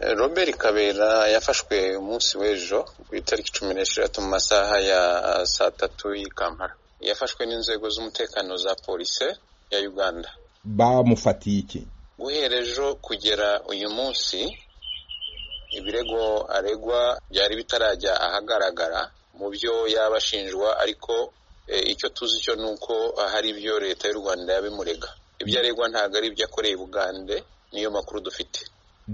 Robert Kabera yafashwe umunsi w'ejo ku itariki cumi n'esheshatu mu masaha ya saa tatu y'i Kampala yafashwe n'inzego z'umutekano za polisi ya Uganda bamufatiye iki guhera ejo kugera uyu munsi ibirego aregwa byari bitarajya ahagaragara mu byo yaba ashinjwa ariko e, icyo tuzi cyo ni uko hari ibyo leta y'u Rwanda yabimurega ibyo aregwa ntabwo ari ibyo akoreye Bugande niyo makuru dufite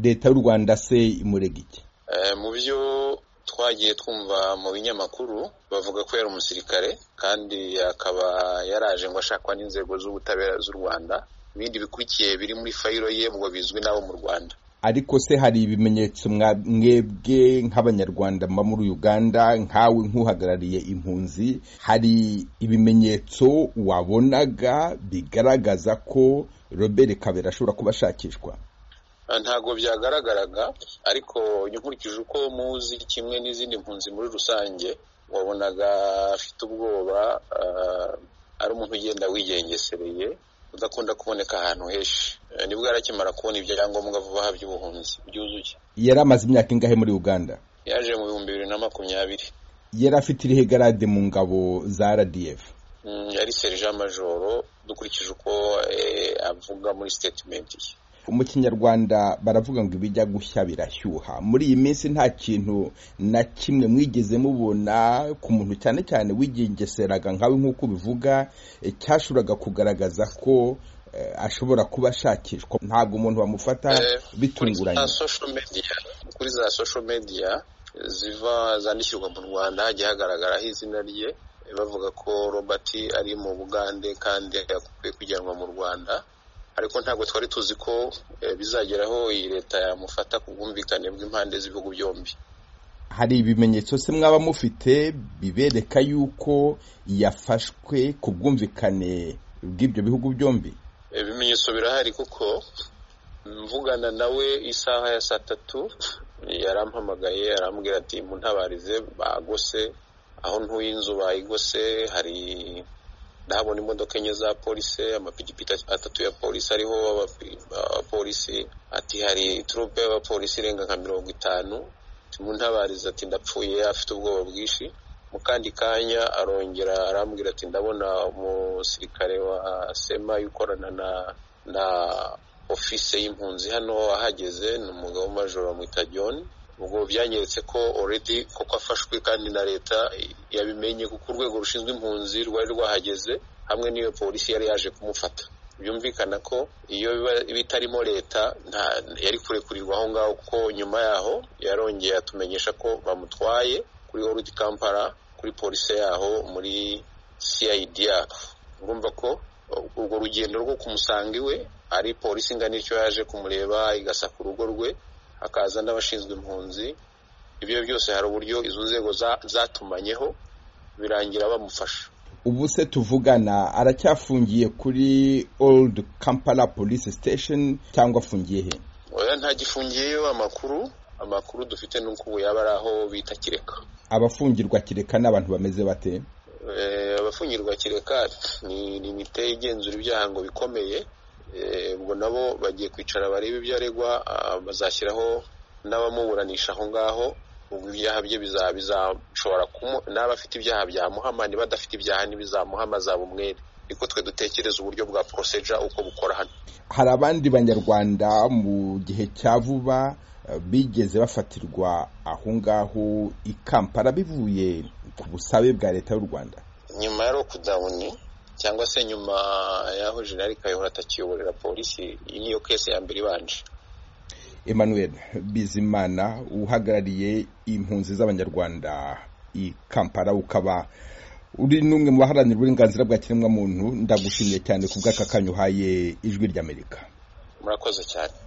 leta y'u rwanda se imurega iki Eh, mu byo twagiye twumva mu binyamakuru bavuga ko yari umusirikare kandi akaba yaraje ngo ashakwa n'inzego z'ubutabera z'u Rwanda ibindi bikurikiye biri muri fayiro ye ngo bizwi n'abo mu Rwanda ariko se hari ibimenyetso mwa- mwebwe nk'abanyarwanda muba muri uganda nkawe nk'uhagarariye impunzi hari ibimenyetso wabonaga bigaragaza ko robert kabera ashobora kuba ashakishwa Ah, ntabwo byagaragaraga ariko nkurikije uko muzi kimwe n'izindi mpunzi muri rusange wabonaga afite ubwoba ah, ari umuntu ugenda wigengesereye udakunda kuboneka ahantu henshi Eh, nibwo yari akimara kubona ibyangombwa vuba aha by'ubuhunzi byuzuye yari amaze imyaka ingahe muri uganda yaje mu bihumbi bibiri na makumyabiri yari afite irihe garade mu ngabo za rdf Mm, yari serija majoro dukurikije uko eh, avuga muri sitetimenti ye mu kinyarwanda baravuga ngo ibijya gushya birashyuha muri iyi minsi nta kintu na kimwe mwigeze mubona ku muntu cyane cyane wigengeseraga nkawe nk'uko ubivuga eh, cyashoboraga kugaragaza ko eh, ashobora kuba ashakishwa ntabwo umuntu bamufata Eh, kuri bitunguranye za social media kuri za social media ziva zandikirwa mu Rwanda hagiye hagaragaraho izina rye eh, bavuga ko Robert ari mu Bugande kandi akwiye kujyanwa mu Rwanda ariko ntabwo twari tuzi ko eh, bizageraho iyi leta yamufata ku bwumvikane bw'impande z'ibihugu byombi hari ibimenyetso se mwaba mufite bibereka yuko yafashwe ku bwumvikane bw'ibyo bihugu byombi ibimenyetso birahari kuko mvugana nawe isaha ya saa tatu yarampamagaye arambwira ati muntabarize bagose aho ntuye inzu bayigose hari ndahabona imodoka enye za polisi amapikipiki atatu ya polisi ariho abapi- abapolisi ati hari turupe y'abapolisi irenga nka mirongo itanu ati, muntabarize ati ndapfuye afite ubwoba bwinshi mu kandi kanya arongera arambwira ati ndabona umusirikare wa sema ukorana na na ofise y'impunzi hano ahageze ni umugabo majoro bamwita john ubwo byanyeretse ko already koko afashwe kandi na leta yabimenye kuko urwego rushinzwe impunzi rwari rwahageze hamwe n'iyo polisi yari yaje kumufata byumvikana ko iyo biba- bitarimo leta nta yari kurekurirwa aho ngaho kuko nyuma yaho yarongeye atumenyesha ko bamutwaye kuri Old Kampala kuri polisi yaho muri CIDR urumva ko urwo rugendo rwo kumusanga iwe ari polisi ingana icyo yaje kumureba igasaka urugo rwe hakaza n'abashinzwe impunzi ibyo byose hari uburyo izo nzego za- zatumanyeho birangira bamufasha ubu se tuvugana aracyafungiye kuri old kampala police station cyangwa afungiye he oya ntagifungiyeyo amakuru amakuru dufite ni uko ubu yaba ari aho bita kireka abafungirwa kireka n'abantu bameze bate Eh, abafungirwa kireka ni limite igenzura ibyaha ngo bikomeye Eh, ubwo nabo bagiye kwicara barebe ibyo aregwa ah, bazashyiraho n'abamuburanisha aho ngaho ubwo ibyaha bye biza- bizashobora kumu n'aba afite ibyaha byamuhama niba adafite ibyaha ntibizamuhama azaba umwere niko twe dutekereza uburyo bwa procedure uko bukora hano hari abandi banyarwanda mu gihe cya vuba eh, bigeze bafatirwa aho ngaho i kampala bivuye ku busabe bwa leta y'u rwanda nyuma ya lockdown cyangwa se nyuma y'aho General Kayihura atakiyoborera polisi iyi niyo kese ya mbere ibanje emmanuel bizimana uhagarariye impunzi z'abanyarwanda i kampala ukaba uri n'umwe mu baharanira uburenganzira bwa kiremwamuntu ndagushimiye cyane ku bw'aka kanya uhaye ijwi ry'amerika murakoze cyane